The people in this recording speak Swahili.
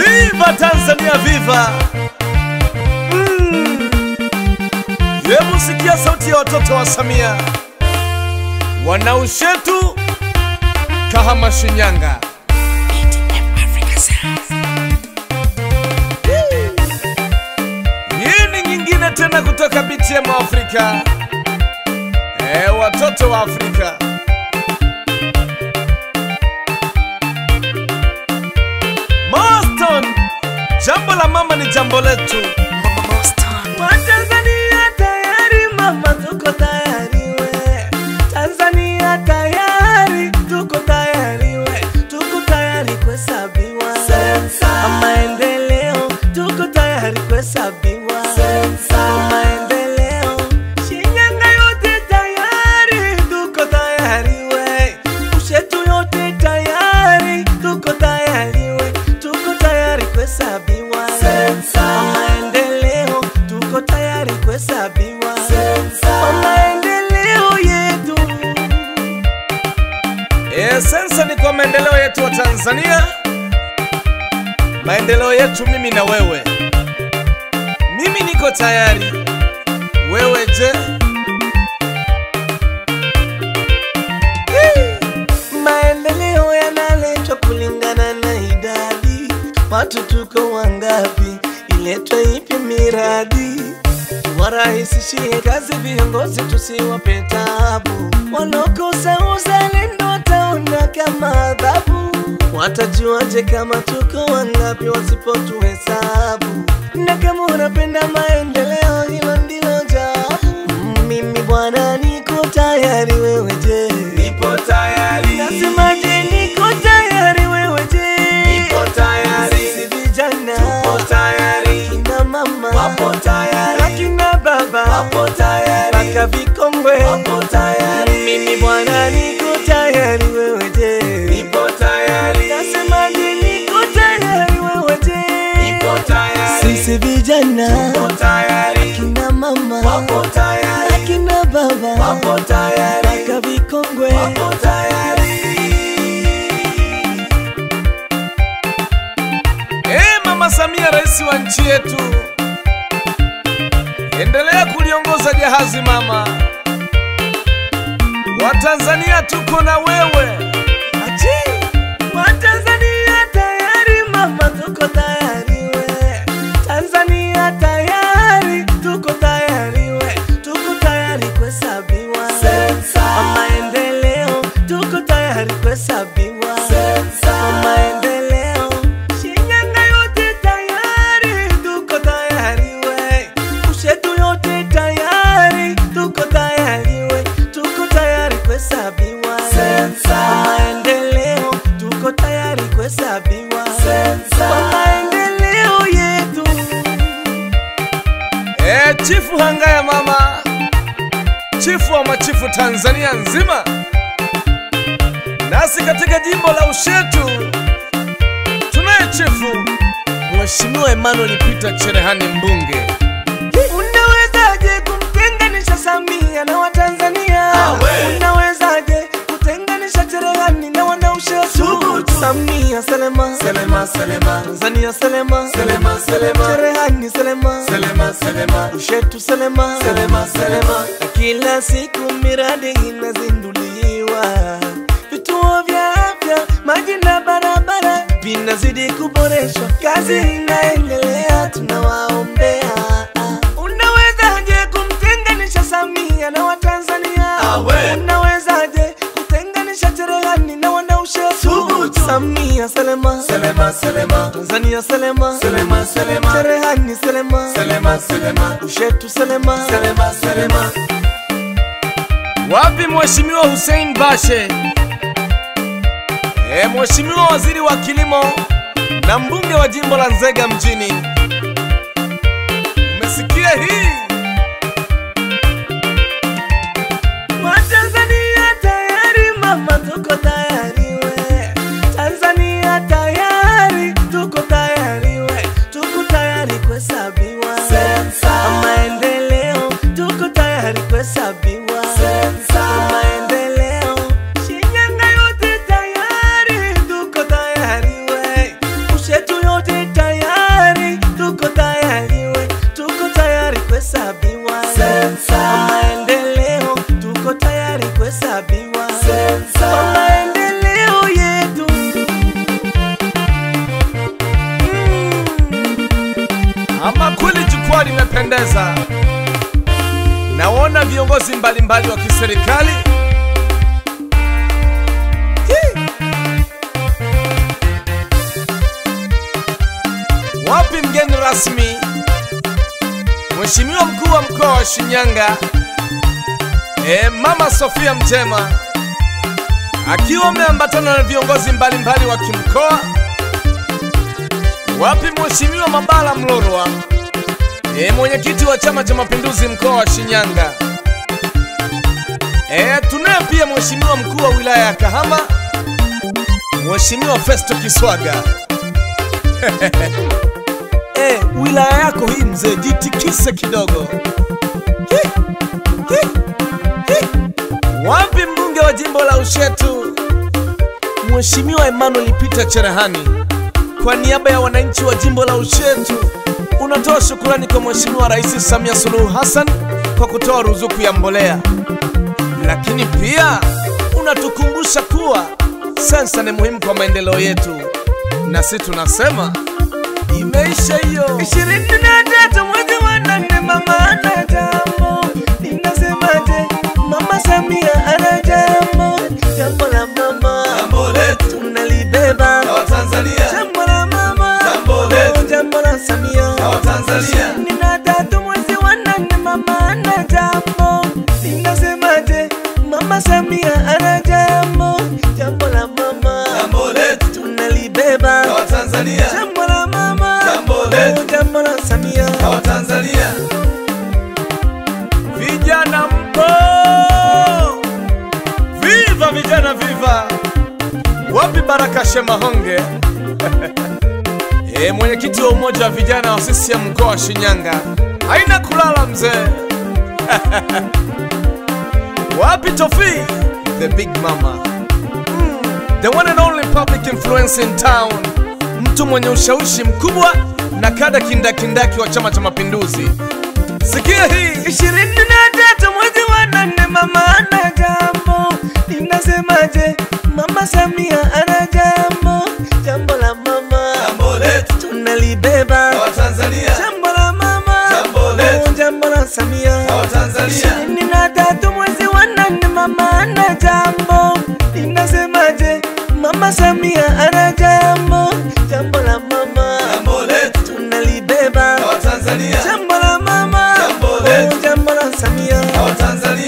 Viva Tanzania, viva! Mm. Hebu sikia sauti ya watoto wa Samia, wanaushetu Kahama, Shinyanga. Hii ni nyingine tena kutoka BTM Afrika. E, watoto wa Afrika. Boston, jambo la mama ni jambo letu. Watanzania tayari mama, tuko tayari we. Tanzania tayari, tuko tayari we. Tuko tayari kuhesabiwa. Maendeleo, tuko tayari kuhesabiwa. Maendeleo, Shinyanga yote tayari, tuko tayari we. Ushetu yote tayari, tuko tayari we. Tuko tayari kuhesabiwa. Maendeleo, tuko tayari kuhesabiwa. Maendeleo yetu E, sensa ni kwa maendeleo yetu wa Tanzania, maendeleo yetu mimi na wewe. Mimi niko tayari, wewe je? Maendeleo yanaletwa kulingana na idadi, watu tuko wangapi, iletwe ipi miradi, warahisishie kazi viongozi, tusiwape tabu, wanaokosa uzalendo wataona kama adhabu, watajuaje kama tuko wangapi wasipotuhesabu? Na kama unapenda maendeleo, hilo ndilo jawabu. Mimi bwana, niko tayari, wewe je? Nipo tayari, Nasemaje, niko tayari, wewe je? Nipo tayari. Sisi vijana tayari, kina mama tayari, akina baba tayari, mpaka vikongwe tayari. mimi bwana niko tayari, wewe je? tayari, Nasemaje, niko tayari, wewe je? Sisi vijana tayari, kina mama tayari, akina baba tayari, mpaka vikongwe tayari. Eh, Mama Samia, rais wa nchi yetu, endelea kuliongoza jahazi mama. Watanzania tuko na wewe. Achi, Watanzania tayari mama, tuko tayari we. Tanzania tayari, tuko tayari we. Tuko tayari kuhesabiwa. Maendeleo, tuko tayari kuhesabiwa. Maendeleo, Shinyanga yote tayari, tuko tayari we. Ushetu yote tayari, tuko tayari we. Tuko tayari kuhesabiwa. Maendeleo, tuko tayari kuhesabiwa. Maendeleo yetu. Eh, Chifu Hangaya mama, chifu wa machifu Tanzania nzima, nasi katika jimbo la Ushetu tunaye chifu Mheshimiwa Emmanuel Peter Cherehani Mbunge. Unawezaje kumtenganisha Samia na Watanzania? Awe. Unawezaje kutenganisha Cherehani na wanaushetu? Samia Selema, Selema, selema, Tanzania Selema, selema, selema, Cherehani Selema, selema, selema, Ushetu Selema, selema, selema. Na kila siku miradi inazinduliwa, vituo vya afya, maji na barabara vinazidi kuboreshwa, kazi inaendelea, tunawaombea. Unawezaje kumtenganisha Samia na Watanzania? Awe. Unawezaje kutenganisha Cherehani na wanaushetu? Thubutu. Samia Selema, Selema, selema, Tanzania Selema, selema, selema, Cherehani Selema, selema, selema, Ushetu Selema, selema, selema. Wapi Mheshimiwa Hussein Bashe? E, Mheshimiwa Waziri wa Kilimo na mbunge wa jimbo la Nzega mjini. Umesikia hii? Watanzania tayari mama, tuko tayari we. Tanzania tayari, tuko tayari we. Tuko tayari kuhesabiwa. Maendeleo, tuko tayari kuhesabiwa. Maendeleo, Shinyanga yote tayari, tuko tayari we. Ushetu yote tayari kupendeza. Naona viongozi mbalimbali wa kiserikali Hii. Wapi mgeni rasmi? Mheshimiwa mkuu wa mkoa wa Shinyanga, e, Mama Sofia Mjema akiwa ameambatana na viongozi mbalimbali wa kimkoa. Wapi Mheshimiwa Mabala Mlorwa, e, mwenyekiti wa Chama cha Mapinduzi mkoa wa Shinyanga. E, tunaye pia Mheshimiwa mkuu wa wilaya ya Kahama, Mheshimiwa Festo Kiswaga. e, wilaya yako hii mzee, jitikise kidogo. Hi, hi, hi. Wapi mbunge wa jimbo la Ushetu Mheshimiwa Emmanuel Peter Cherehani, kwa niaba ya wananchi wa jimbo la Ushetu unatoa shukurani kwa Mheshimiwa Rais Samia Suluhu Hassan kwa kutoa ruzuku ya mbolea, lakini pia unatukumbusha kuwa sensa ni muhimu kwa maendeleo yetu, na si tunasema imeisha hiyo. ishirini na tatu mwezi wa nane mama ana jambo ninasemaje mama samia ana jambo jambo la mama Jambo letu tunalibeba la Watanzania, jambo la mama Jambo letu. jambo la samia la Watanzania, ishirini na tatu mwezi wa nane mama ana jambo ninasemaje mama samia ana jambo jambo la mama jambo letu tunalibeba la Watanzania, jambo la mama Jambo letu. jambo la samia la Watanzania, Vijana mpo, viva vijana, viva! Wapi Baraka Shemahonge e, mwenyekiti wa umoja wa vijana wa CCM mkoa wa Shinyanga, haina kulala mzee. Wapi Tofi the big mama, mm, the one and only public influence in town, mtu mwenye ushawishi mkubwa na kada kindakindaki wa Chama cha Mapinduzi. Sikia hii ishirini na tatu mwezi wa nane mama ana jambo ninasemaje mama samia ana jambo jambo la mama jambo letu tunalibeba la Watanzania, jambo la mama Jambo letu. jambo la samia la Watanzania, ishirini na tatu mwezi wa nane mama ana jambo ninasemaje mama samia ana jambo jambo la mama jambo letu tunalibeba la Watanzania, jambo la mama Jambo letu. jambo la samia la Watanzania,